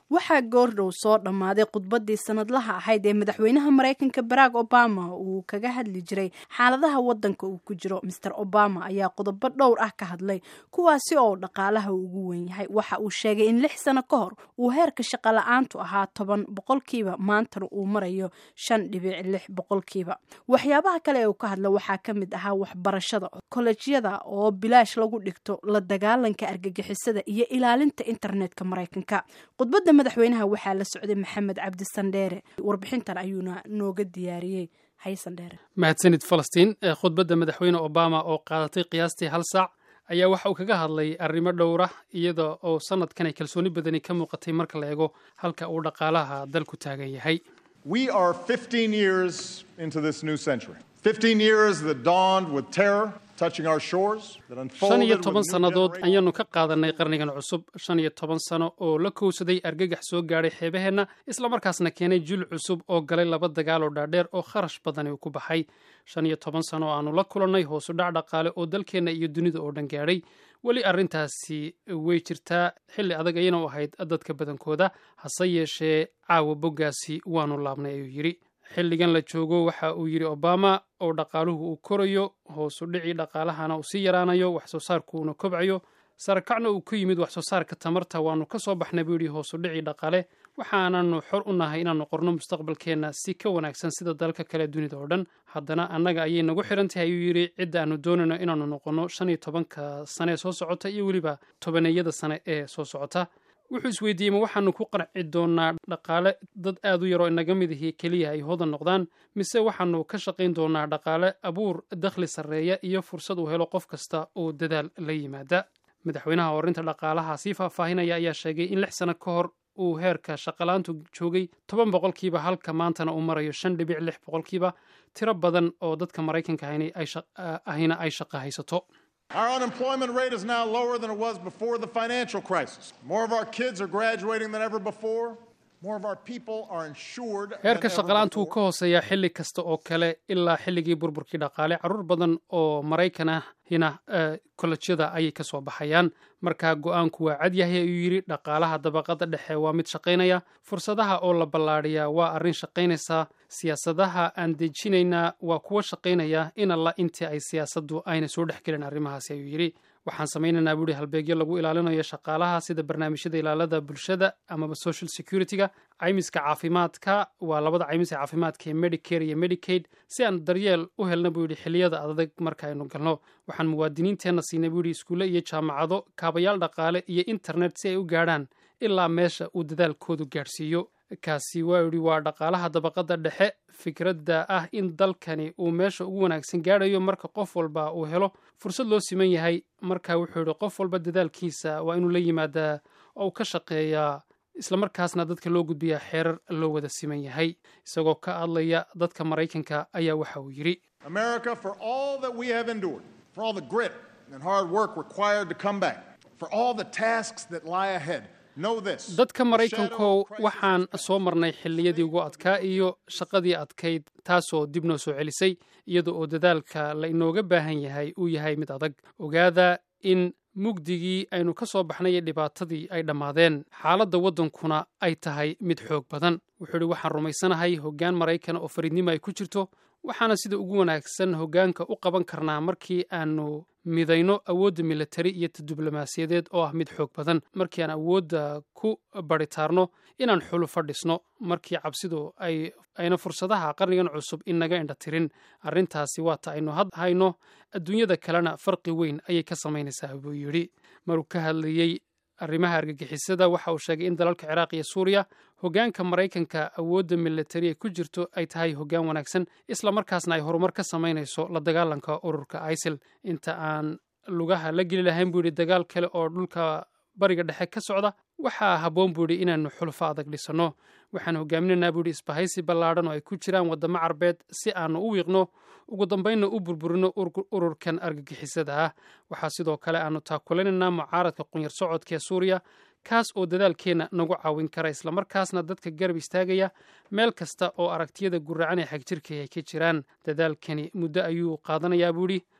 waxaa goordhow soo dhammaaday khudbaddii sanadlaha ahayd ee madaxweynaha maraykanka barack obama uu kaga hadli jiray xaaladaha waddanka uu ku jiro master obama ayaa qodobo dhowr ah ka hadlay kuwaasi oo dhaqaalaha ugu wen yahay waxa uu sheegay in lix sano ka hor uu heerka shaqala-aantu ahaa toban boqolkiiba maantana uu marayo shan dhibic lix boqolkiiba waxyaabaha kale ee uu ka hadla waxaa ka mid ahaa waxbarashada kolejyada oo bilaash lagu dhigto la dagaalanka argagixisada iyo ilaalinta internetka maraykanka khudbadda madaxweynaha waxaa la socday maxamed cabdi sandheere warbixintan ayuuna nooga diyaariyey haysandheere mahadsanid falastiin khudbadda madaxweyne obama oo qaadatay qiyaastii hal saac ayaa waxa uu kaga hadlay arrimo dhowra iyada oo sanadkan ay kalsooni badani ka muuqatay marka la eego halka uu dhaqaalaha dalku taagan yahay We are 15 years into this new century. 15 years that dawned with terror touching our shores, that shan unfolded iyo with toban new sannadood generations. ayaanu ka qaadanay qarnigan cusub shan iyo toban sano oo la kowsaday argagax soo gaadhay xeebaheenna islamarkaasna keenay jil cusub oo galay laba dagaal oo dhaadheer oo kharash badani uu ku baxay shan iyo toban sano oo aanu la kulannay hoosu dhac dhaqaale oo dalkeenna iyo dunida oo dhan gaadhay weli arrintaasi way jirtaa xilli adag ayana u ahayd dadka badankooda hase yeeshee caawa boggaasi waanu laabnay ayuu yidhi xilligan la joogo waxa uu yidhi obama oo dhaqaaluhu uu korayo hoosu dhicii dhaqaalahana uu sii yaraanayo wax soo saarkuuna kobcayo sarakacna uu ku yimid wax soo saarka tamarta waanu ka soo baxnay buu yidhi hoosu dhicii dhaqaale waxaananu xor u nahay inaannu qorno mustaqbalkeenna si ka wanaagsan sida dalka kale dunida oo dhan haddana annaga ayay nagu xiran tahay ayuu yidhi cidda aanu doonayno inaannu noqonno shan iyo tobanka sane ee soo socota iyo weliba tobaneeyada sane ee soo socota wuxuu isweydiiyey ma waxaanu ku qanci doonaa dhaqaale dad aad u yaroo inaga mid ahi keliya ay hodan noqdaan mise waxaanu ka shaqayn doonaa dhaqaale abuur dakhli sarreeya iyo fursad uu helo qof kasta oo dadaal la yimaada madaxweynaha horinta dhaqaalaha sii faahfaahinaya ayaa sheegay in lix sano ka hor uu heerka shaqalaantu joogay toban boqolkiiba halka maantana uu marayo shan dhibic lix boqolkiiba tiro badan oo dadka maraykanka ahina ay shaq- ahina ay shaqo haysato Our unemployment rate is now lower than it was before the financial crisis. More of our kids are graduating than ever before. More of our people are insured. than heerka ever shaqalaantu wuu before. ka hooseeyaa xilli kasta oo kale ilaa xilligii burburkii dhaqaale carruur badan oo maraykan ahina eh, kolejyada ayay ka soo baxayaan markaa go-aanku waa cad yahay ayuu yidhi dhaqaalaha dabaqada dhexe waa mid shaqaynaya fursadaha oo la ballaadhiyaa waa arrin shaqaynaysa siyaasadaha aan dejinaynaa waa kuwa shaqaynaya in alla intii ay siyaasaddu ayna soo dhex gelin arrimahaasi ayuu yidhi waxaan samaynaynaa buuhi halbeegyo lagu ilaalinayo shaqaalaha sida barnaamijyada ilaalada bulshada amaba social security-ga caymiska caafimaadka waa labada caymis ee caafimaadka ee medicare iyo medicaid si aan daryeel u helna buu yidhi xilliyada adag marka aynu galno waxaan muwaadiniinteenna siinay buu yidhi iskuulle iyo jaamacado kaabayaal dhaqaale iyo internet si ay u gaadhaan ilaa meesha uu dadaalkoodu gaadhsiiyo kaasi waa yidhi waa dhaqaalaha dabaqada dhexe fikradda ah in dalkani uu meesha ugu wanaagsan gaadhayo marka qof walba uu helo fursad loo siman yahay marka wuxuu yidhi qof walba dadaalkiisa waa inuu la yimaadaa oo uu ka shaqeeyaa islamarkaasna dadka loo gudbiyaa xeerar loo wada siman yahay isagoo ka hadlaya dadka maraykanka ayaa waxa uu yidhi America, for all that we have endured, for all the grit and hard work required to come back, for all the tasks that lie ahead, know this. dadka The maraykankow shadow of crisis waxaan is soo marnay xilliyadii ugu adkaa iyo shaqadii adkayd taasoo dib noo soo celisay iyada oo dadaalka la inooga baahan yahay uu yahay mid adag ogaada in mugdigii aynu ka soo baxnay iyo dhibaatadii ay dhammaadeen xaaladda waddankuna ay tahay mid xoog badan wuxuu idhi waxaan rumaysanahay hoggaan maraykan oo fariidnimo ay ku jirto waxaana sida ugu wanaagsan hoggaanka u qaban karnaa markii aanu midayno awoodda militari iyo ta diblomaasiyadeed oo ah mid xoog badan markii aan awoodda ku baritaarno inaan xulu fadhisno markii cabsidu ay ayna fursadaha qarnigan cusub inaga indha tirin arrintaasi waata aynu had hayno adduunyada kalena farqi weyn ayay ka samaynaysaa buu yidhi maruu ka hadlayey arrimaha argagixisada waxa uu sheegay in dalalka ciraaq iyo suuriya hoggaanka maraykanka awoodda militari ay ku jirto ay tahay hoggaan wanaagsan isla markaasna ay horumar ka samaynayso la dagaalanka ururka isil inta aan lugaha la geli lahayn buu yidhi dagaal kale oo dhulka bariga dhexe ka socda waxaa habboon buu yidhi inaannu xulfo adag dhisanno waxaan hogaaminaynaa buu yidhi isbahaysi ballaadhan oo ay ku jiraan waddamo carbeed si aanu u wiiqno ugu dambaynna u burburino ururkan argagixisada ah waxaa sidoo kale aanu taakulanaynaa mucaaradka qunyar socodka ee suuriya kaas oo dadaalkeenna nagu caawin kara islamarkaasna dadka garab istaagaya meel kasta oo aragtiyada guracan ee xagjirka ay ka jiraan dadaalkani muddo ayuu qaadanayaa buudhi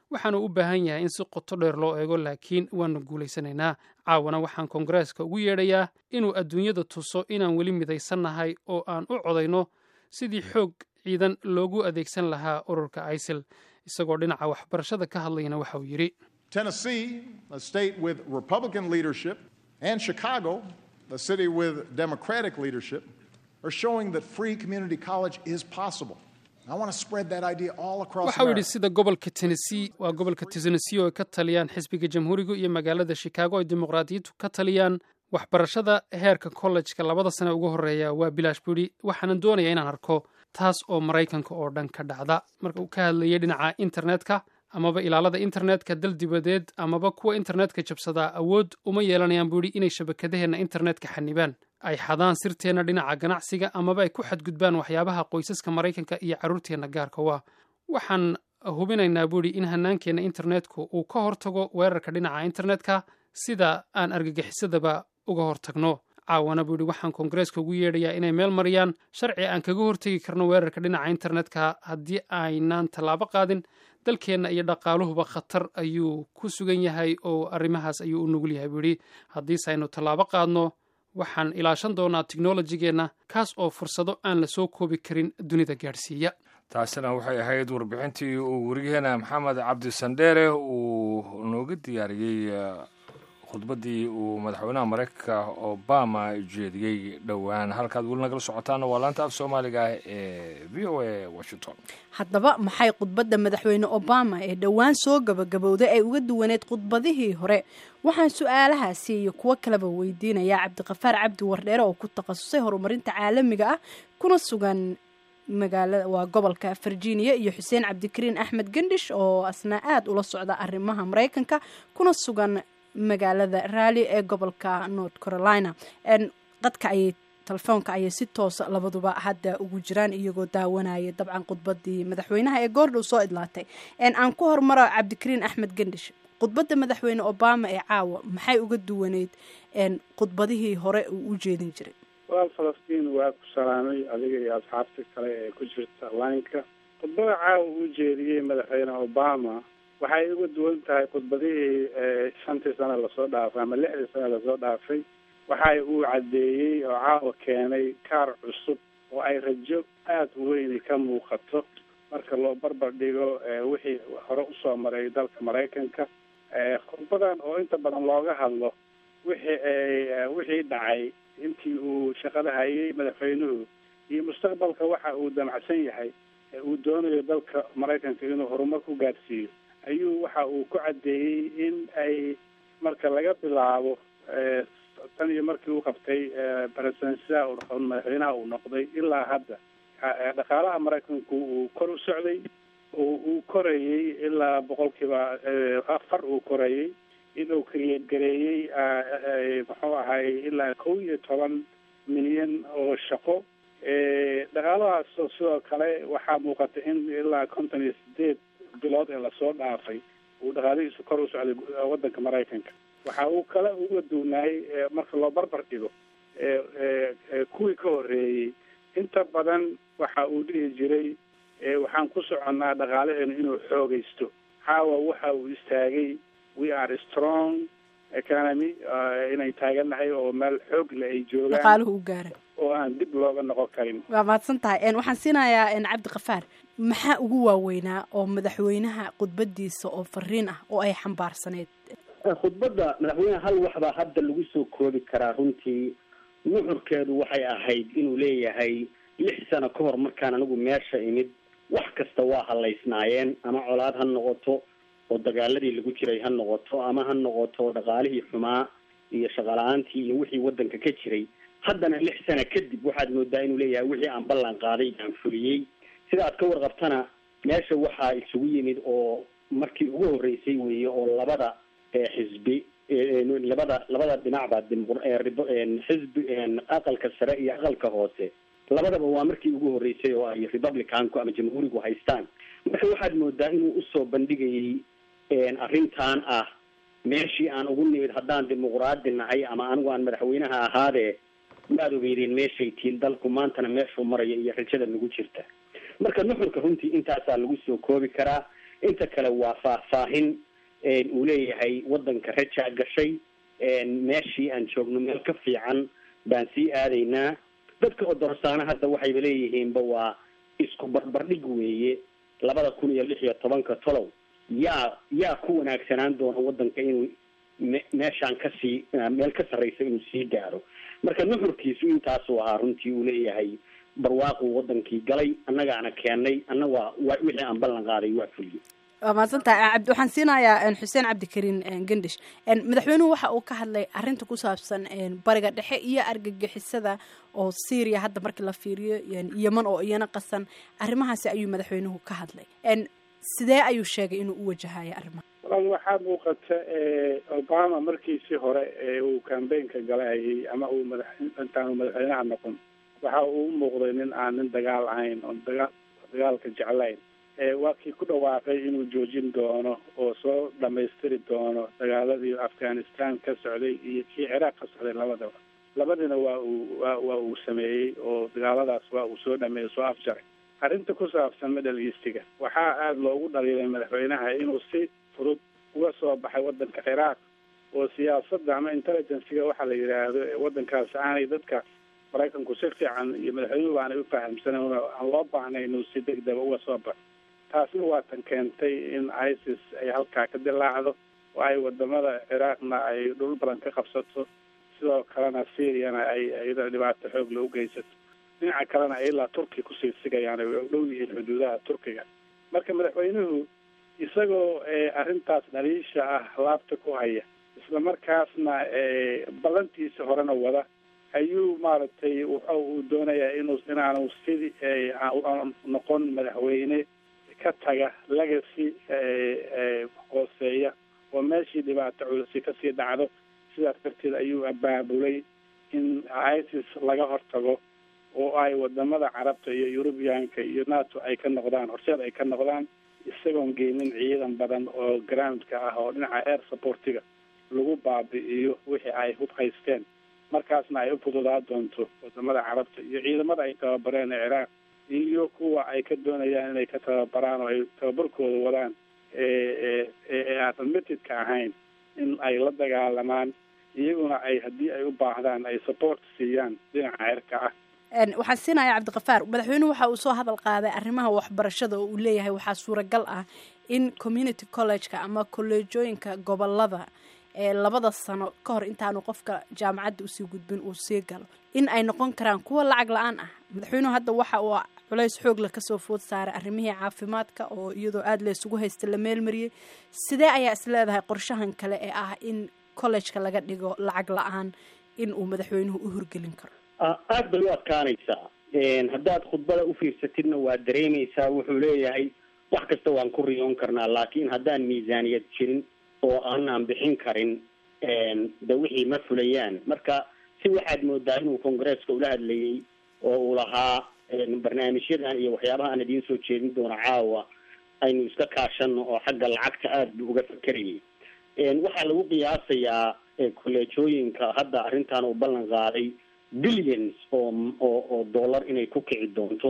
waxaanu u baahan yahay in si qoto dheer loo eego laakiin waanu guulaysanaynaa caawana waxaan koongareeska ugu yeedhayaa inuu adduunyada tuso inaan weli midaysannahay oo aan u codayno sidii xoog ciidan loogu adeegsan lahaa ururka isil isagoo dhinaca waxbarashada ka hadlayana waxa uu yidhi Tennessee, a state with Republican leadership, and Chicago, a city with Democratic leadership, are showing that free community college is possible. I want to spread that idea all across waxa uu yidhi America. sida gobolka tennessee waa gobolka tennessee oo ay ka taliyaan xisbiga jamhuuriga iyo magaalada chicago ay dimuqraadiyaddu ka taliyaan waxbarashada heerka kollejka labada sane ugu horreeya waa bilaash buu yidhi waxaanan doonaya inaan arko taas oo maraykanka oo dhan ka dhacda marka uu ka hadlayay dhinaca internetka amaba ilaalada internetka dal dibadeed amaba kuwa internetka jabsadaa awood uma yeelanayaan buu yidhi inay shabakadaheenna internetka xanibaan ay xadaan sirteenna dhinaca ganacsiga amaba ay ku xadgudbaan waxyaabaha qoysaska maraykanka iyo carruurteenna gaarka waa waxaan hubinaynaa buu yidhi in hannaankeenna internetku uu ka hortago weerarka dhinaca internetka sida aan argagixisadaba uga hortagno caawana buu yidhi waxaan koongareeska ugu yeedhayaa inay meel mariyaan sharci aan kaga hortegi karno weerarka dhinaca internetka haddii aynaan tallaabo qaadin dalkeenna iyo dhaqaaluhuba khatar ayuu ku sugan yahay oo arrimahaas ayuu u nugul yahay buu yidhi haddiise aynu tallaabo qaadno waxaan ilaashan doonaa teknolojigeenna kaas oo fursado aan la soo koobi karin dunida gaadhsiiya taasina waxay ahayd warbixintii uu werigeena maxamed cabdi sandheere uu nooga diyaariyey khudbaddii uu madaxweynaha maraykanka obama jeediyey dhowaan halkaad weli nagala socotaana waa laanta af soomaaliga ah ee v o a washington haddaba maxay khudbadda madaxweyne obama ee dhowaan soo gabagabowday ay uga duwaneed khudbadihii hore waxaan su-aalahaasi iyo kuwo kaleba weydiinayaa cabdiqafaar cabdi wardheere oo ku takhasusay horumarinta caalamiga ah kuna sugan magaalada waa gobolka virginia iyo xuseen cabdikariin axmed gendhish oo asna aada ula socda arrimaha maraykanka kuna sugan magaalada raali ee gobolka north carolina qadka ayay telefoonka ayay si toosa labaduba hadda ugu jiraan iyagoo daawanaya dabcan khudbadii madaxweynaha ee goordhow soo idlaatay aan ku hormaro cabdikariin axmed gendhish khudbadda madaxweyne obama ee caawa maxay uga duwaneyd khudbadihii hore uu u jeedin jiray walaal falastiin waa ku salaamay adiga iyo asxaabta kale ee ku jirta laynka khudbada caawa uu jeediyey madaxweyne obama waxay uga duwan tahay khudbadihii shantii sano lasoo dhaafay ama lixdii sano lasoo dhaafay waxay uu caddeeyey oo caawa keenay kaar cusub oo ay rajo aada u weyni ka muuqato marka loo barbar dhigo wixii hore usoo maray dalka maraykanka khudbadan oo inta badan looga hadlo wixii wixii dhacay intii uu shaqada hayay madaxweynuhu iyo mustaqbalka waxa uu damacsan yahay uu doonayo dalka maraykanka inuu horumar ku gaadhsiiyo ayuu waxa uu ku caddeeyey in ay marka laga bilaabo tan iyo markii uu qabtay presidensida madaxweynaha uu noqday ilaa hadda dhaqaalaha maraykanku uu kor u socday oo uu korayey ilaa boqolkiiba afar uu korayey inuu kariyeedgareeyey muxuu ahay ilaa kow iyo toban milyan oo shaqo dhaqaalahaas sidoo kale waxaa muuqata in ilaa konton iyo sideed bilood ee lasoo dhaafay uu dhaqaalihiisu kor u socday waddanka maraykanka waxa uu kale uga duunaayey marka loo barbar dhigo kuwii ka horreeyey inta badan waxa uu dhihi jiray waxaan ku soconnaa dhaqaalaheenu inuu xoogaysto caawa waxa uu istaagay we are strong economy inay taagannahay oo meel xoog le ay joogaan dhaqaaluhu u gaara oo aan dib looga noqon karin waa mahadsan tahay waxaan siinayaa cabdiqafaar maxaa ugu waaweynaa oo madaxweynaha khudbadiisa oo fariin ah oo ay xambaarsaneyd khudbadda madaxweyneha hal waxbaa hadda lagu soo koobi karaa runtii nuxurkeedu waxay ahayd inuu leeyahay lix sano ka hor markaan anigu meesha imid wax kasta waa halaysnaayeen ama colaad ha noqoto oo dagaaladii lagu jiray ha noqoto ama ha noqoto dhaqaalihii xumaa iyo shaqala-aantii iyo wixii waddanka ka jiray haddana lix sana kadib waxaad moodaa inuu leeyahay wixii aan ballan qaaday aan fuliyey sida aad ka warqabtana meesha waxaa isugu yimid oo markii ugu horreysay weeye oo labada xisbi labada labada dhinacba xisbi aqalka sare iyo aqalka hoose labadaba waa markii ugu horreysay oo ay republicanku ama jamhuurigu haystaan marka waxaad moodaa inuu usoo bandhigayay arrintan ah meeshii aan ugu nimid haddaan dimuqraadi nahay ama anigu aan madaxweynaha ahaadee waad ogeydeen meeshay tiin dalku maantana meeshuu maraya iyo rajada nagu jirta marka nuxurka runtii intaasaa lagu soo koobi karaa inta kale waa faahfaahin uu leeyahay waddanka rajaa gashay meeshii aan joogno meel ka fiican baan sii aadaynaa dadka odorsaana hadda waxayba leeyihiinba waa isku barbardhig weeye labada kun iyo lix iyo tobanka tolow yaa yaa ku wanaagsanaan doona waddanka inuu me meeshaan kasii meel ka sarreysa inuu sii gaaro marka nuxurkiisu intaasuu ahaa runtii uu leeyahay barwaaquu wadankii galay annagaana keenay anna waa waa wixii aan ballan qaaday waa fuliyo waa mahadsantahay cabdi waxaan siinayaa xuseen cabdikariin gendish madaxweynuhu waxa uu ka hadlay arrinta ku saabsan bariga dhexe iyo argagixisada oo syria hadda markii la fiiriyo yeman oo iyana qasan arrimahaasi ayuu madaxweynuhu ka hadlay sidee ayuu sheegay inuu u wajahaya arrimaha walaal waxaa muuqata obama markiisii hore ee uu cambaynka galayayay ama uu madax intaanu madaxweynaha noqon waxa uu u muuqday nin aan nin dagaal ahayn oon dagaa dagaalka jeclayn waa kii ku dhawaaqay inuu joojin doono oo soo dhamaystiri doono dagaaladii afghanistan ka socday iyo kii ciraaq ka socday labadaba labadina waa uu wa waa uu sameeyey oo dagaaladaas waa uu soo dhameeyey soo afjaray arrinta ku saabsan middle eastiga waxaa aada loogu dhaliilay madaxweynaha inuu si fudud uga soo baxay waddanka ciraaq oo siyaasadda ama intelligenciga waxaa la yidhaahdo waddankaas aanay dadka maraykanku si fiican iyo madaxweynuhu aanay u fahamsanan aan loo baahnay inuu si degdega uga soo baxo taasna waa tan keentay in isis ay halkaa ka dilaacdo oo ay wadamada ciraaqna ay dhul badan ka qabsato sidoo kalena syriana ay iyada dhibaato xoog la u geysato dhinaca kalena ay ilaa turkiya kusii sigayaan ay u dhow yihiin xuduudaha turkiga marka madaxweynuhu isagoo arrintaas dhaliisha ah laabta ku haya isla markaasna ballantiisa horena wada ayuu maaragtay waxa uu doonayaa inuu inaanu sidii noqon madaxweyne ka taga legacy hooseeya oo meeshii dhibaato culisi kasii dhacdo sidaas darteed ayuu abaabulay in isis laga hortago oo ay wadamada carabta iyo eurubiyaanka iyo nato ay ka noqdaan horseed ay ka noqdaan isagoon geynin ciidan badan oo groundka ah oo dhinaca air supportiga lagu baabi'iyo wixii ay hub haysteen markaasna ay u fududaa doonto wadamada carabta iyo ciidamada ay tababareen ee ciraaq iyo kuwa ay ka doonayaan inay ka tababaraan oo ay tababarkooda wadaan ee aan admitted-ka ahayn in ay la dagaalamaan iyaguna ay haddii ay u baahdaan ay support siiyaan dhinaca cirka ah waxaan siinaya cabdikafaar madaxweynuhu waxa uu soo hadal qaaday arrimaha waxbarashada oo uu leeyahay waxaa suuragal ah in community college-ka ama kolleejooyinka gobolada ee labada sano ka hor intaanu qofka jaamacadda usii gudbin uu sii galo in ay noqon karaan kuwa lacag la-aan ah madaxweynuhu hadda waxa uu culays xoogla kasoo food saaray arrimihii caafimaadka oo iyadoo aada la isugu haysta la meelmariyey sidee ayaa is leedahay qorshahan kale ee ah in collejka laga dhigo lacag la-aan in uu madaxweynuhu u horgelin karo aada bay u adkaanaysaa haddaad khudbada ufiirsatidna waad dareemaysaa wuxuu leeyahay wax kasta waan ku riyoon karnaa laakiin haddaan miisaaniyad jirin oo aanaan bixin karin de wixii ma fulayaan marka si waxaad moodaa inuu congresska ula hadlayay oo uu lahaa barnaamijyadan iyo waxyaabaha aan idiin soo jeedin doono caawa aynu iska kaashano oo xagga lacagta aada buu uga fakerayay waxaa lagu qiyaasayaa kolleejooyinka hadda arrintan uu ballan qaaday billions oo oo oo dollar inay ku kici doonto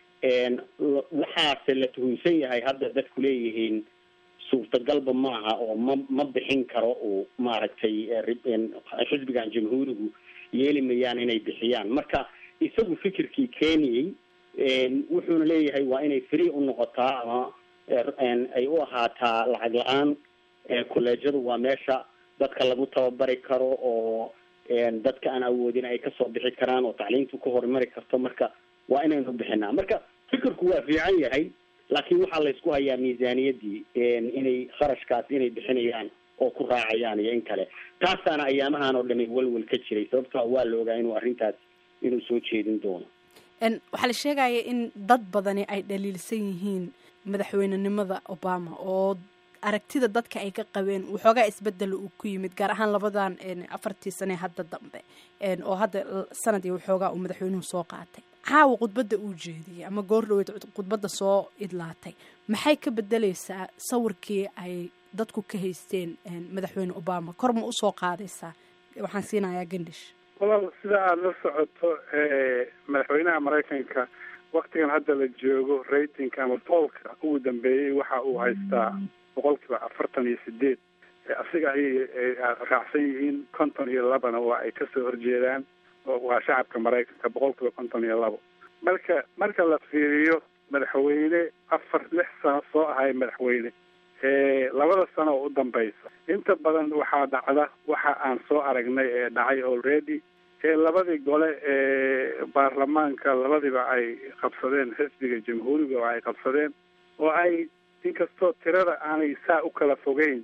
waxaase la tuhunsan yahay hadda dadku leeyihiin suurtagalba maaha oo ma ma bixin karo uu maaragtay xisbigan jamhuurigu yeeli mayaan inay bixiyaan marka isagu fikirkii keeniyey wuxuuna leeyahay waa inay free u noqotaa ama ay u ahaataa lacag la-aan kolleejyadu waa meesha dadka lagu tababari karo oo dadka aan awoodin ay kasoo bixi karaan oo tacliintu ka horumari karto marka waa inaynu bixinaa marka fikirku waa fiican yahay laakiin waxaa laysku hayaa miisaaniyadii inay kharashkaas inay bixinayaan oo ku raacayaan iyo in kale taasaana ayaamahan oo dhami welwel ka jiray sababtoo waa la ogaa inuu arrintaas inuu soo jeedin doono waxaa la sheegaya in dad badani ay dhaliilsan yihiin madaxweynenimada obama oo aragtida dadka ay ka qabeen waxoogaa isbedela uu ku yimid gaar ahaan labadan afartii sane hadda dambe oo hadda sanad iyo waxoogaa uu madaxweynuhu soo qaatay caawa khudbadda uu jeediyey ama goor dhaweyd khudbadda soo idlaatay maxay ka bedeleysaa sawirkii ay dadku ka haysteen madaxweyne obama kor ma usoo qaadaysaa waxaan siinayaa gandish walaal sida aada la socoto madaxweynaha maraykanka waktigan hadda la joogo ratingka ama poolka ugu dambeeyey waxa uu haystaa boqolkiiba afartan iyo sideed asiga ayay raacsan yihiin konton iyo labana waa ay kasoo horjeedaan waa shacabka maraykanka boqolkiiba konton iyo labo marka marka la fiiriyo madaxweyne afar lix sano soo ahay madaxweyne labada sano oo u dambaysa inta badan waxaa dhacda waxa aan soo aragnay ee dhacay already ee labadii gole ee baarlamaanka labadiiba ay qabsadeen xisbiga jamhuuriga oo ay qabsadeen oo ay inkastoo tirada aanay saa u kala fogeyn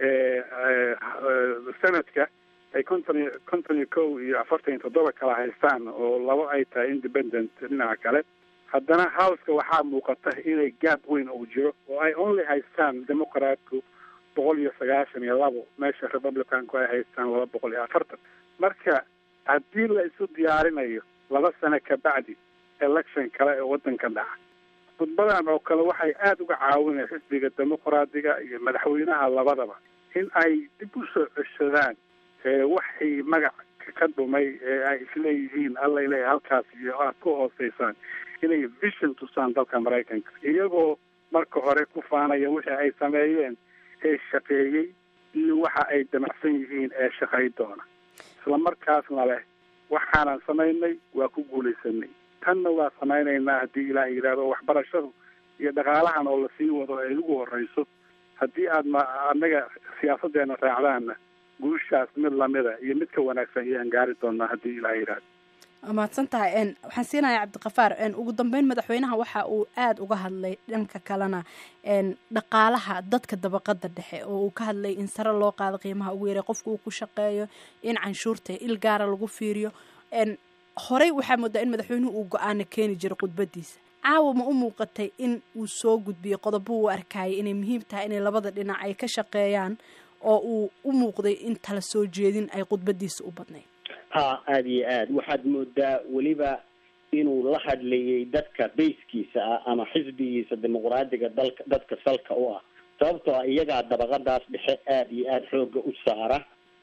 sanadka ay konton iyo konton iyo kow iyo afartan iyo toddoba kala haystaan oo labo ay tahay independent dhinaca kale haddana houseka waxaa muuqata inay gaab weyn uu jiro oo ay only haystaan democratku boqol iyo sagaashan iyo labo meesha republicanku ay haystaan laba boqol iyo afartan marka haddii la isu diyaarinayo laba sano kabacdi election kale ee waddanka dhaca khudbadan oo kale waxay aada uga caawinaya xisbiga dimuqraadiga iyo madaxweynaha labadaba in ay dib u soo ceshadaan waxay magac ka dhumay ee ay isleeyihiin alla ilaahay halkaas iyo aad ku hooseysaan inay vision tusaan dalka maraykanka iyagoo marka hore ku faanaya wixii ay sameeyeen ee shaqeeyey iyo waxa ay damacsan yihiin ee shaqay doona isla markaasna leh waxaanan samaynay waa ku guulaysanay tanna waa samaynaynaa haddii ilaah yidhaahdo waxbarashadu iyo dhaqaalahan oo lasii wado ay ugu horeyso haddii aad ma annaga siyaasadeena raacdaanna guushaas mid lamida iyo mid ka wanaagsan ayaan gaari doonaa haddii ilaah yidhaahdo waa mahadsan tahay n waxaan siinayaa cabdiqafaar n ugu dambeyn madaxweynaha waxa uu aada uga hadlay dhanka kalena n dhaqaalaha dadka dabaqada dhexe oo uu ka hadlay in sare loo qaado qiimaha ugu yaray qofka uu ku shaqeeyo in canshuurta il gaara lagu fiiriyo n horey waxaa moodaa in madaxweynuhu uu go-aana keeni jiray khudbadiisa caawa ma u muuqatay in uu soo gudbiyo qodobo uu arkayay inay muhiim tahay inay labada dhinac ay ka shaqeeyaan oo uu u muuqday in tala soo jeedin ay khudbadiisa u badnayd ha aada iyo aad waxaad moodaa weliba inuu la hadlayay dadka bayskiisa ah ama xisbigiisa dimuqraadiga dalka dadka salka u ah sababtoo ah iyagaa dabaqadaas dhexe aada iyo aada xooga u saara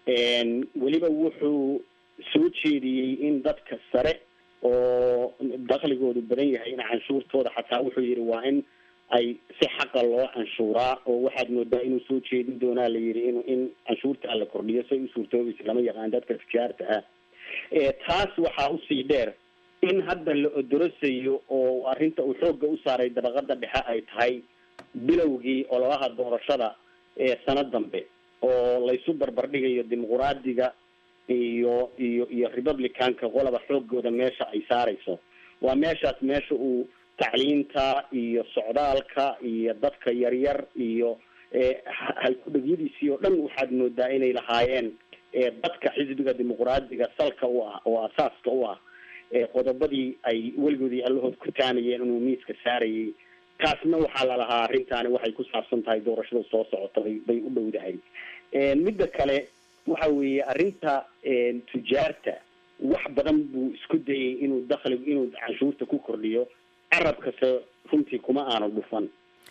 weliba wuxuu soo jeediyey in dadka sare oo dakligoodu badan yahay in canshuurtooda xataa wuxuu yihi waa in ay si xaqa loo canshuuraa oo waxaad moodaa inuu soo jeedin doonaa la yidhi in in canshuurta la kordhiyo say u suurtoobaysa lama yaqaan dadka tijaarta ah taas waxaa usii dheer in hadda la odorosayo oo arrinta uu xoogga u saaray dabaqada dhexe ay tahay bilowgii ololaha doorashada ee sano dambe oo laysu barbardhigayo dimuqraadiga iyo iyo iyo republicanka qolaba xoogooda meesha ay saarayso waa meeshaas meesha uu tacliinta iyo socdaalka iyo dadka yaryar iyo halkudhagyadiisii oo dhan waxaad moodaa inay lahaayeen dadka xisbiga dimuqraadiga salka u ah oo asaaska u ah qodobadii ay weligoodii allahood ku taanayeen inuu miiska saarayay taasna waxaa lalahaa arrintaani waxay ku saabsan tahay doorashada soo socota bay bay u dhowdahay midda kale waxa weeye arrinta tujaarta wax badan buu isku dayay inuu dakli inuu canshuurta ku kordhiyo carabkase runtii kuma aanu dhufan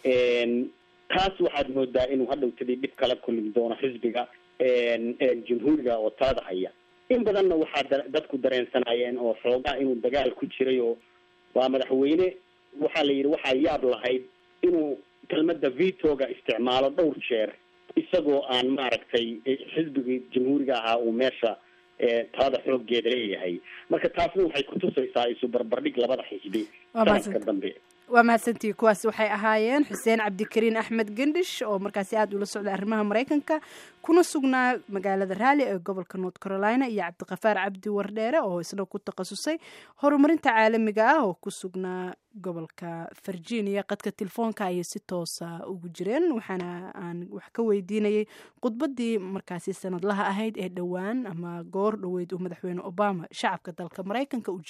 taas waxaad moodaa inuu hadhowtadii dhib kala kulmi doono xisbiga jamhuuriga oo talada haya in badanna waxaa dadku dareensanayeen oo xoogaa inuu dagaal ku jiray oo waa madaxweyne waxaa la yidhi waxaa yaab lahayd inuu kelmada vitoga isticmaalo dhowr jeer isagoo aan maaragtay xisbigii jamhuuriga ahaa uu meesha talada xoogeeda leeyahay marka taasna waxay kutusaysaa isu barbardhig labada xisbi sanadka dambe waa mahadsantii kuwaasi waxay ahaayeen xuseen cabdikariin axmed gendhish oo markaasi aada ula socday arrimaha maraykanka kuna sugnaa magaalada raali ee gobolka north carolina iyo cabdiqafaar cabdi wardheere oo isna ku takhasusay horumarinta caalamiga ah oo ku sugnaa gobolka virginia qadka telefoonka ayay si toosa ugu jireen waxaana aan wax ka weydiinayay khudbadii markaasi sanadlaha ahayd ee dhowaan ama goor dhoweyd uu madaxweyne obama shacabka dalka maraykanka u